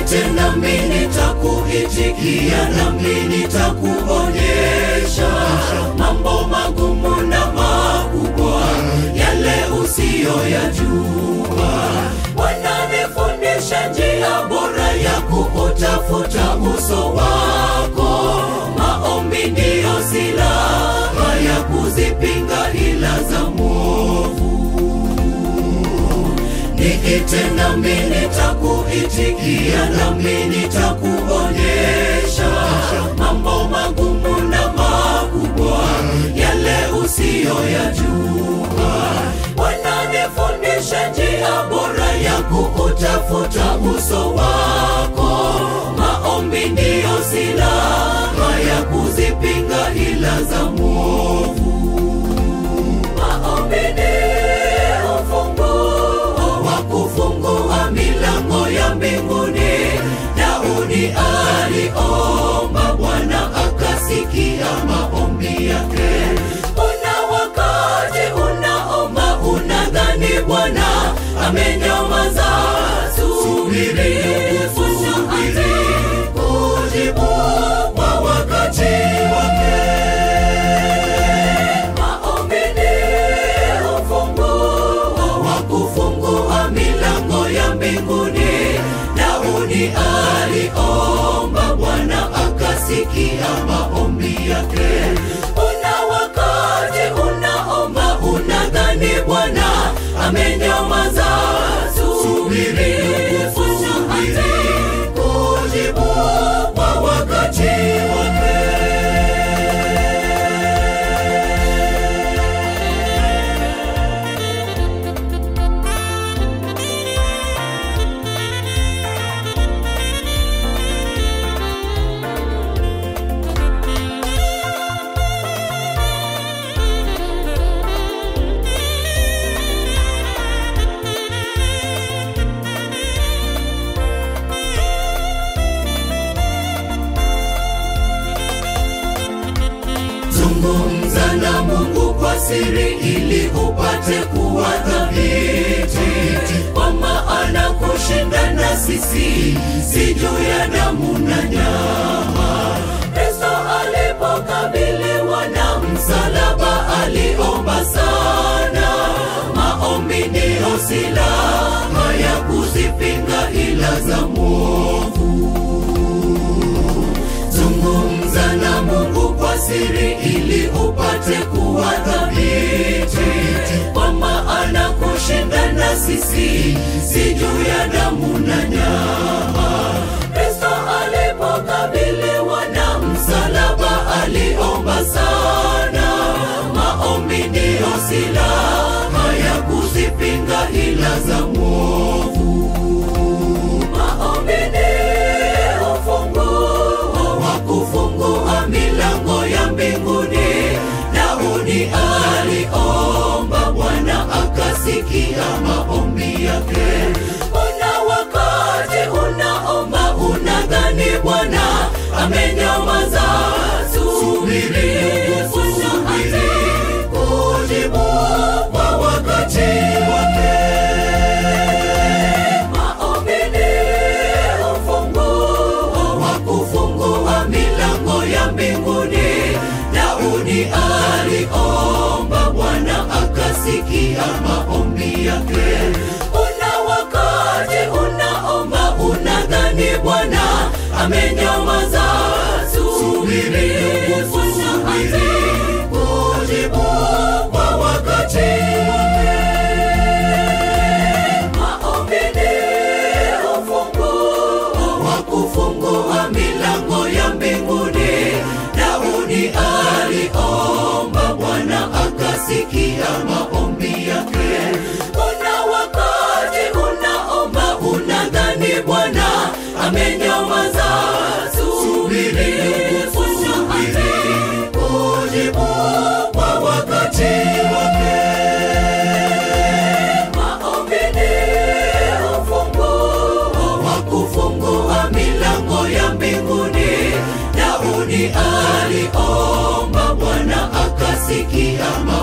Niite nami nitakuitikia, nami nitakuonyesha mambo magumu na makubwa, yale usiyoyajua. Wananifundisha njia bora ya kuutafuta uso wako. Maombi ndiyo silaha ya kuzipinga hila za mwovu. Niite nami nitakuitikia, nami nitakuonyesha mambo magumu na makubwa, yale usiyoyajua. Wananifundisha njia bora ya kuutafuta uso wako. Maombi ndiyo silaha ya kuzipinga hila za mwovu. Maombi ni ufunguo wa kufungua milango ya mbinguni. Daudi aliomba, Bwana akasikia maombi yake. Una wakati unaomba, unadhani Bwana amenyamaza. Subiri, subiri kujibu kwa wakati wake. Maombi ni ufunguo wa kufungua milango ya mbinguni. Daudi aliomba, Bwana akasikia maombi yake. Una wakati unaomba, unadhani Bwana amenyamaza. Subiri, subiri kujibu kwa wakati wake. Zungumza na Mungu kwa siri ili upate kuwa thabiti, kwa maana kushindana sisi si juu ya damu na nyama. Kristo alipokabiliwa na msalaba aliomba sana. Maombi ndiyo silaha ya kuzipinga hila za mwovu. Zungumza na Mungu kwa siri ili upate kuwa thabiti, kwa maana kushindana sisi si juu ya damu na nyama. Kristo alipokabiliwa na msalaba aliomba sana. Maombi ndiyo silaha ya kuzipinga hila za mwovu. Maombi ni ufunguo wa kufungua milango ya mbinguni. Daudi aliomba, Bwana akasikia maombi yake. Una wakati unaomba, unadhani Bwana amenyamaza. Subiri, subiri kujibu kwa wakati wake. Maombi ni ufunguo wa kufungua milango ya mbinguni. Daudi aliomba, Bwana akasikia maombi yake. Una wakati unaomba, unadhani Bwana amenyamaza. Subiri, subiri kujibu kwa wakati wake. Maombi ni ufunguo wa kufungua milango ya mbinguni. Daudi aliomba, Bwana akasikia maombi yake. Una wakati unaomba, unadhani Bwana amenyamaza. Subiri, subiri kujibu kwa wakati wake. Maombi ni ufunguo wa kufungua milango ya mbinguni. Daudi aliomba, Bwana akasikia